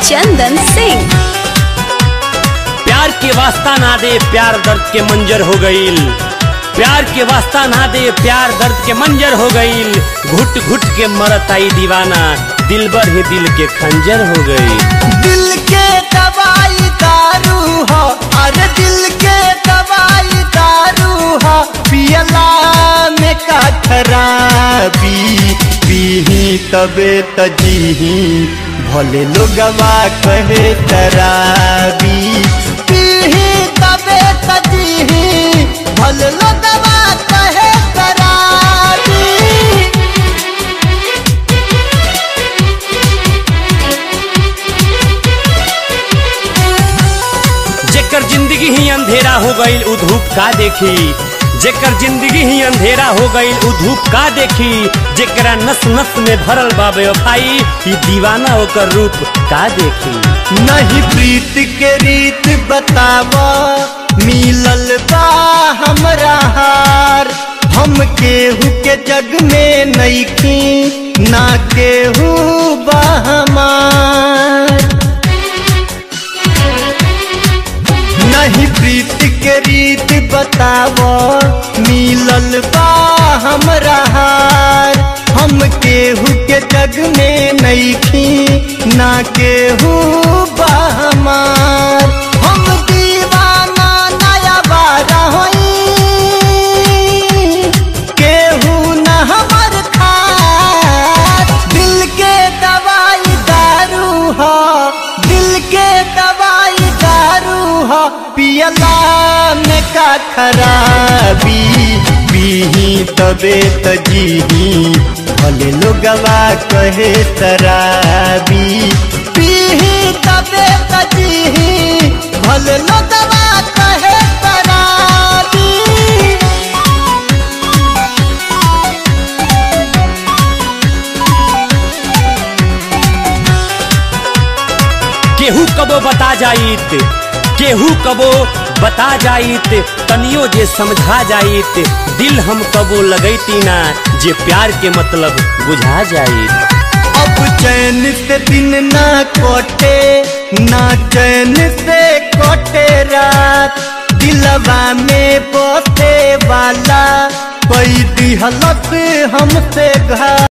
चंदन सिंह प्यार के वास्ता ना दे प्यार दर्द के मंजर हो गईल प्यार के वास्ता ना दे प्यार दर्द के मंजर हो गईल घुट घुट के मरत आई दीवाना दिलबर ही दिल के खंजर हो गई दिल के दवाई दारू हो अरे दिल के दवाई दारू हो पियला में का खराबी पीही तबे तजीही भले लोगवा कहे तराबी पीही तबे तजीही भले लोगवा कहे तराबी जेकर जिंदगी ही अंधेरा हो गईल उ धूप का देखी जेकर जिंदगी ही अंधेरा हो गईल उ धूप का देखी जेकरा नस नस में भरल बा बेवफाई ई दीवाना ओकर रूप का देखी नहीं प्रीत के रीत बतावा मिलल बा हमरा हार हम केहू के जग में नईखी ना केहू बा हमार नहीं प्रीत के रीत बतावा मिलल बा हमरा हार हम केहू के जग में नईखी ना केहू बा हमार हम दीवाना नया बारा होई केहू न हमर खार दिल के दवाई दारू हो दिल के दवाई दारू हो पियला में का खराबी पीही तबे तजीही भले लोगवा कहे तराबी पीही तबे तजीही भले लोगवा कहे तराबी केहू कबो बता जाइत केहू कबो बता जाइत तनियो जे समझा जाइत दिल हम कबो लगैती ना जे प्यार के मतलब बुझा जाइत अब चैन से दिन ना कोटे ना चैन से कोटे रात दिलवा में बसे वाला कोई दिहलत हमसे घात